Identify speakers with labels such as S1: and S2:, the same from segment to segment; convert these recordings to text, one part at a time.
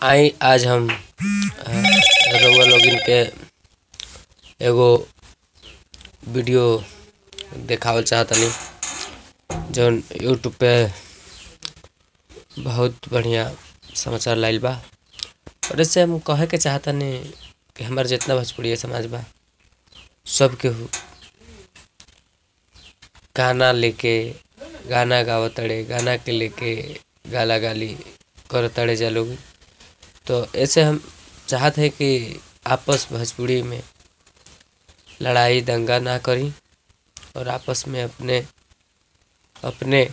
S1: आई आज हम अ, रउआ लोगन के एगो वीडियो देखावल चाहतनी जौन यूट्यूब पे बहुत बढ़िया समाचार लाइल बा और इससे हम कहे के चाहतनी कि हमार जितना भोजपुरिया समाज बा सब केहू गाना लेके गाना गावतड़े गाना के लेके गाला गाली करतड़े जा लोग तो ऐसे हम चाहत है कि आपस भोजपुरी में लड़ाई दंगा ना करी और आपस में अपने अपने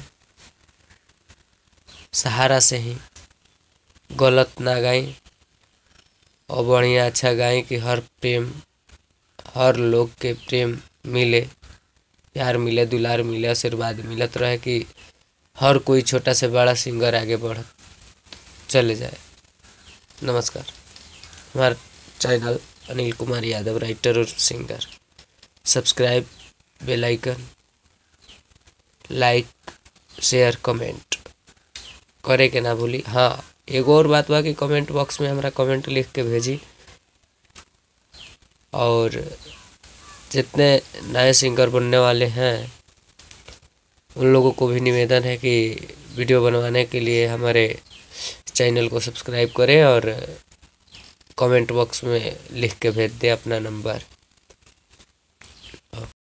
S1: सहारा से ही गलत ना गाई और बढ़िया अच्छा गाई कि हर प्रेम हर लोग के प्रेम मिले प्यार मिले दुलार मिले आशीर्वाद मिलत रहे कि हर कोई छोटा से बड़ा सिंगर आगे बढ़ चले जाए नमस्कार हमारा चैनल अनिल कुमार यादव राइटर और singer subscribe bell icon like share comment करे के ना भूली हाँ एगो और बात बा कि कमेंट बॉक्स में हमरा कमेंट लिख के भेजी और जितने नए सिंगर बनने वाले हैं उन लोगों को भी निवेदन है कि वीडियो बनवाने के लिए हमारे चैनल को सब्सक्राइब करें और कमेंट बॉक्स में लिख के भेज दें अपना नंबर